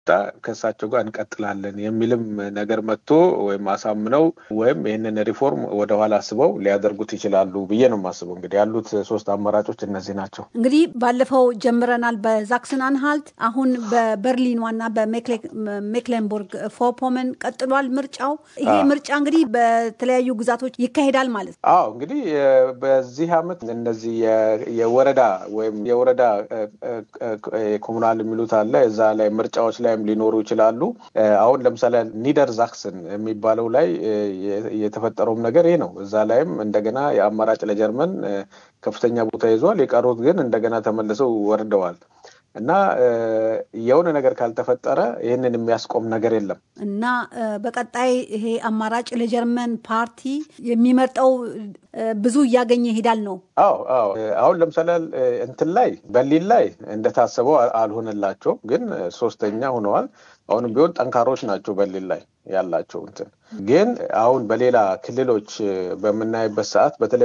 ከእሳቸው ጋር እንቀጥላለን የሚልም ነገር መጥቶ ወይም አሳምነው ወይም ይህንን ሪፎርም ወደኋላ አስበው ሊያደርጉት ይችላሉ ብዬ ነው የማስበው። እንግዲህ ያሉት ሶስት አማራጮች እነዚህ ናቸው። እንግዲህ ባለፈው ጀምረናል በዛክሰን አንሃልት፣ አሁን በበርሊን ዋና በሜክሌንቡርግ ፎፖመን ቀጥሏል ምርጫው። ይሄ ምርጫ እንግዲህ በተለያዩ ግዛቶች ይካሄዳል ማለት ነው። አዎ እንግዲህ በዚህ አመት እነዚህ የወረዳ ወይም የወረዳ ኮሙናል የሚሉት አለ እዛ ላይ ምርጫዎች ላይም ሊኖሩ ይችላሉ። አሁን ለምሳሌ ኒደር ዛክስን የሚባለው ላይ የተፈጠረውም ነገር ይህ ነው። እዛ ላይም እንደገና የአማራጭ ለጀርመን ከፍተኛ ቦታ ይዟል። የቀሩት ግን እንደገና ተመልሰው ወርደዋል። እና የሆነ ነገር ካልተፈጠረ ይህንን የሚያስቆም ነገር የለም። እና በቀጣይ ይሄ አማራጭ ለጀርመን ፓርቲ የሚመርጠው ብዙ እያገኘ ይሄዳል ነው። አዎ አዎ። አሁን ለምሳሌ እንትን ላይ በርሊን ላይ እንደታሰበው አልሆነላቸውም፣ ግን ሶስተኛ ሆነዋል። አሁንም ቢሆን ጠንካሮች ናቸው በርሊን ላይ ያላቸው እንትን ግን አሁን በሌላ ክልሎች በምናይበት ሰዓት በተለይ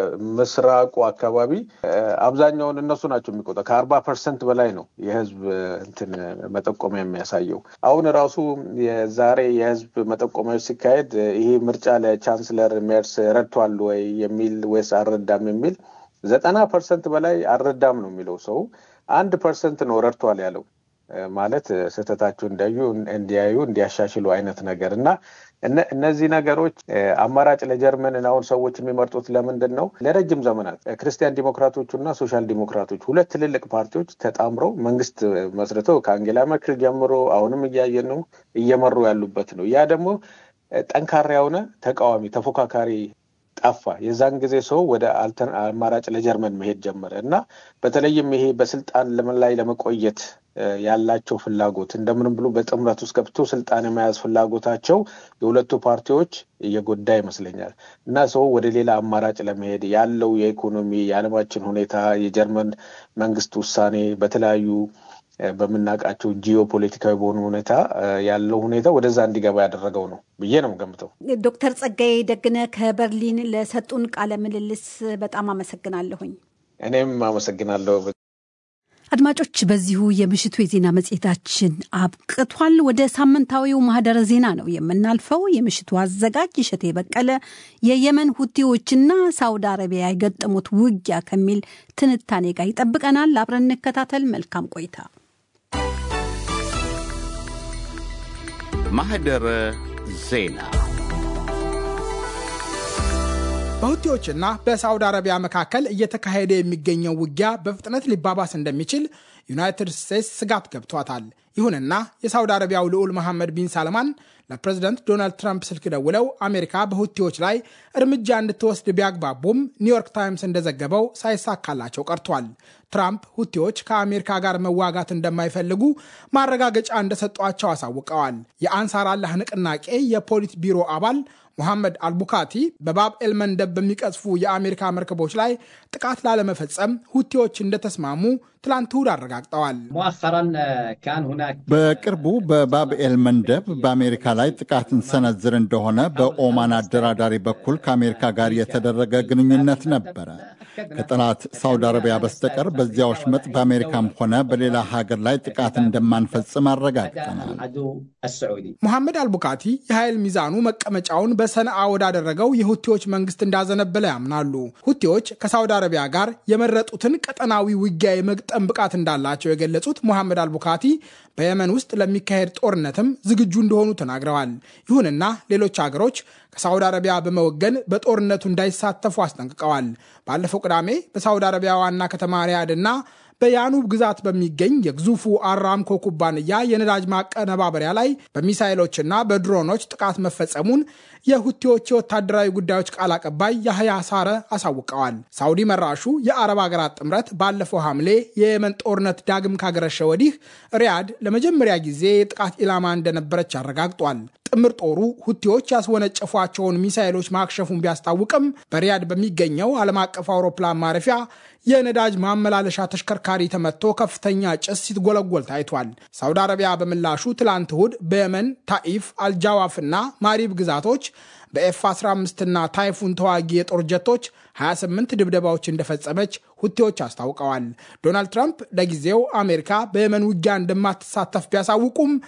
በምስራቁ አካባቢ አብዛኛውን እነሱ ናቸው የሚቆጠ ከአርባ ፐርሰንት በላይ ነው የህዝብ እንትን መጠቆሚያ የሚያሳየው። አሁን ራሱ የዛሬ የህዝብ መጠቆሚያዎች ሲካሄድ ይሄ ምርጫ ለቻንስለር ሜርስ ረድቷል ወይ የሚል ወይስ አልረዳም የሚል ዘጠና ፐርሰንት በላይ አልረዳም ነው የሚለው ሰው አንድ ፐርሰንት ነው ረድቷል ያለው ማለት ስህተታቸው እንዲያዩ እንዲያዩ እንዲያሻሽሉ አይነት ነገር እና እነዚህ ነገሮች አማራጭ ለጀርመንን አሁን ሰዎች የሚመርጡት ለምንድን ነው? ለረጅም ዘመናት ክርስቲያን ዲሞክራቶቹ እና ሶሻል ዲሞክራቶች ሁለት ትልልቅ ፓርቲዎች ተጣምረው መንግስት መስርተው ከአንጌላ መርክል ጀምሮ አሁንም እያየን ነው እየመሩ ያሉበት ነው። ያ ደግሞ ጠንካራ የሆነ ተቃዋሚ ተፎካካሪ ጠፋ። የዛን ጊዜ ሰው ወደ አማራጭ ለጀርመን መሄድ ጀመረ እና በተለይም ይሄ በስልጣን ላይ ለመቆየት ያላቸው ፍላጎት እንደምንም ብሎ በጥምረት ውስጥ ገብቶ ስልጣን የመያዝ ፍላጎታቸው የሁለቱ ፓርቲዎች እየጎዳ ይመስለኛል እና ሰው ወደ ሌላ አማራጭ ለመሄድ ያለው የኢኮኖሚ የዓለማችን ሁኔታ የጀርመን መንግስት ውሳኔ በተለያዩ በምናውቃቸው ጂኦ ፖለቲካዊ በሆኑ ሁኔታ ያለው ሁኔታ ወደዛ እንዲገባ ያደረገው ነው ብዬ ነው ገምተው። ዶክተር ጸጋዬ ደግነ ከበርሊን ለሰጡን ቃለ ምልልስ በጣም አመሰግናለሁኝ። እኔም አመሰግናለሁ። አድማጮች፣ በዚሁ የምሽቱ የዜና መጽሔታችን አብቅቷል። ወደ ሳምንታዊው ማህደረ ዜና ነው የምናልፈው። የምሽቱ አዘጋጅ እሸቴ በቀለ የየመን ሁቲዎችና ሳውዲ አረቢያ የገጠሙት ውጊያ ከሚል ትንታኔ ጋር ይጠብቀናል። አብረን እንከታተል። መልካም ቆይታ። ማህደረ ዜና በሁቲዎችና በሳውዲ አረቢያ መካከል እየተካሄደ የሚገኘው ውጊያ በፍጥነት ሊባባስ እንደሚችል ዩናይትድ ስቴትስ ስጋት ገብቷታል። ይሁንና የሳውዲ አረቢያው ልዑል መሐመድ ቢን ሳልማን ለፕሬዝደንት ዶናልድ ትራምፕ ስልክ ደውለው አሜሪካ በሁቲዎች ላይ እርምጃ እንድትወስድ ቢያግባቡም ኒውዮርክ ታይምስ እንደዘገበው ሳይሳካላቸው ቀርቷል። ትራምፕ ሁቲዎች ከአሜሪካ ጋር መዋጋት እንደማይፈልጉ ማረጋገጫ እንደሰጧቸው አሳውቀዋል። የአንሳር አላህ ንቅናቄ የፖሊት ቢሮ አባል ሙሐመድ አልቡካቲ በባብ ኤል መንደብ በሚቀዝፉ የአሜሪካ መርከቦች ላይ ጥቃት ላለመፈጸም ሁቲዎች እንደተስማሙ ትላንት እሁድ አረጋግጠዋል። በቅርቡ በባብኤል መንደብ በአሜሪካ ላይ ጥቃት እንሰነዝር እንደሆነ በኦማን አደራዳሪ በኩል ከአሜሪካ ጋር የተደረገ ግንኙነት ነበረ። ከጠላት ሳውዲ አረቢያ በስተቀር በዚያ ወሽመጥ በአሜሪካም ሆነ በሌላ ሀገር ላይ ጥቃት እንደማንፈጽም አረጋግጠናል። ሙሐመድ አልቡካቲ የኃይል ሚዛኑ መቀመጫውን በሰንዓ ወዳደረገው የሁቲዎች መንግስት እንዳዘነበለ ያምናሉ። ሁቲዎች ከሳውዲ አረቢያ ጋር የመረጡትን ቀጠናዊ ውጊያ የመግጠም ብቃት እንዳላቸው የገለጹት ሙሐመድ አልቡካቲ በየመን ውስጥ ለሚካሄድ ጦርነትም ዝግጁ እንደሆኑ ተናግረዋል። ይሁንና ሌሎች ሀገሮች ከሳውዲ አረቢያ በመወገን በጦርነቱ እንዳይሳተፉ አስጠንቅቀዋል። ባለፈው ቅዳሜ በሳውዲ አረቢያ ዋና ከተማ ሪያድ እና በያኑብ ግዛት በሚገኝ የግዙፉ አራምኮ ኩባንያ የነዳጅ ማቀነባበሪያ ላይ በሚሳይሎችና በድሮኖች ጥቃት መፈጸሙን የሁቲዎች የወታደራዊ ጉዳዮች ቃል አቀባይ ያህያ ሳረ አሳውቀዋል። ሳውዲ መራሹ የአረብ ሀገራት ጥምረት ባለፈው ሐምሌ የየመን ጦርነት ዳግም ካገረሸ ወዲህ ሪያድ ለመጀመሪያ ጊዜ የጥቃት ኢላማ እንደነበረች አረጋግጧል። ጥምር ጦሩ ሁቲዎች ያስወነጨፏቸውን ሚሳይሎች ማክሸፉን ቢያስታውቅም በሪያድ በሚገኘው ዓለም አቀፍ አውሮፕላን ማረፊያ የነዳጅ ማመላለሻ ተሽከርካሪ ተመቶ ከፍተኛ ጭስ ሲትጎለጎል ታይቷል። ሳውዲ አረቢያ በምላሹ ትላንት እሁድ በየመን ታኢፍ፣ አልጃዋፍና ማሪብ ግዛቶች በኤፍ 15 እና ታይፉን ተዋጊ የጦር ጀቶች 28 ድብደባዎች እንደፈጸመች ሁቴዎች አስታውቀዋል። ዶናልድ ትራምፕ ለጊዜው አሜሪካ በየመን ውጊያ እንደማትሳተፍ ቢያሳውቁም